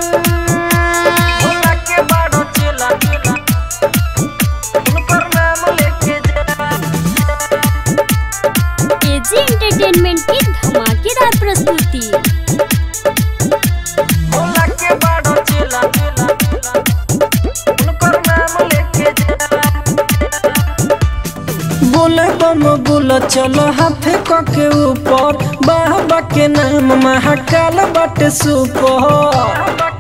भोला के बाड़ो चेला उनकर नाम लेके जा एजी एंटरटेनमेंट की धमाकेदार प्रस्तुति भोला के बाड़ो चेला उनकर नाम लेके जा बोले बम बोल चलो हाथ के ऊपर बाबा के नाम महाकाल बाटे सुपर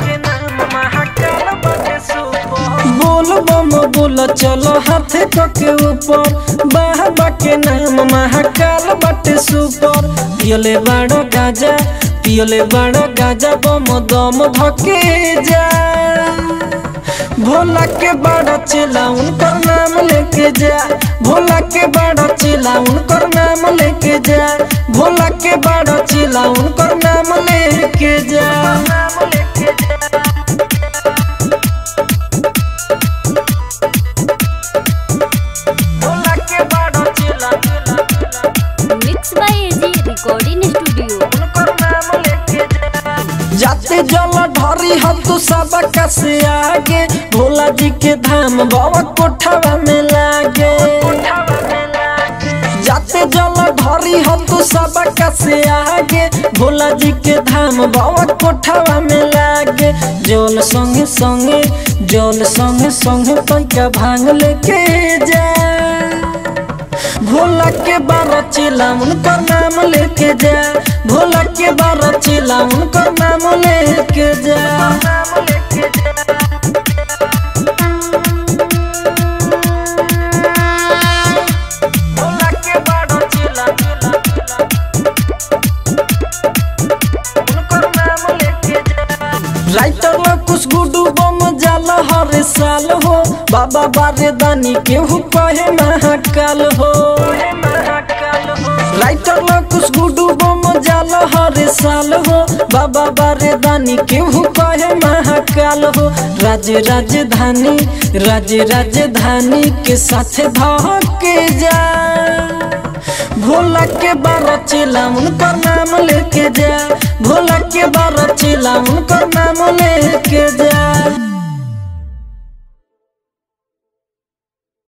बोल बम बोल चलो हाथ के ऊपर बाबा के नाम महाकाल बाटे सुपर पियले बाड़ो गाजा पियले बाड़ो गाजा बम दम धके जा भोला के बड़ा चेला उनकर नाम लेके जा भोला के बड़ा चेला उनकर नाम लेके जा भोला के बड़ा चेला उनकर नाम लेके जा नाम लेके जा भोला के बड़ा चेला mix by AG recording studio उनकर नाम लेके जा जाते जल ढरी हम तो सबका से आगे भोला जी के धाम बाबा कोठवा में लागे जाते जल ढरी हम तो सबका से आगे भोला जी के धाम बाबा कोठवा में लागे जल संगे संगे जल संगे संगे पैका भांग लेके जा भोला के बारह चिला उनकर नाम लेके जा भोला के बारह चिला उनकर नाम लेके जा नाम लेके जा भोला के बारह चिला उनकर नाम लेके जा राइटर में कुछ गुडू बम जाला हर साल हो बाबा बारे दानी केहू कहे महाकाल हो राइटर में कुछ गुडू बम जाला हर साल हो बाबा बारे दानी केहू कहे महाकाल हो राज्य राजधानी राज्य राजधानी के साथ धके जा भोला के बारह चिला उनकर नाम लेके जा भोला के बारह चिला उनकर नाम लेके जा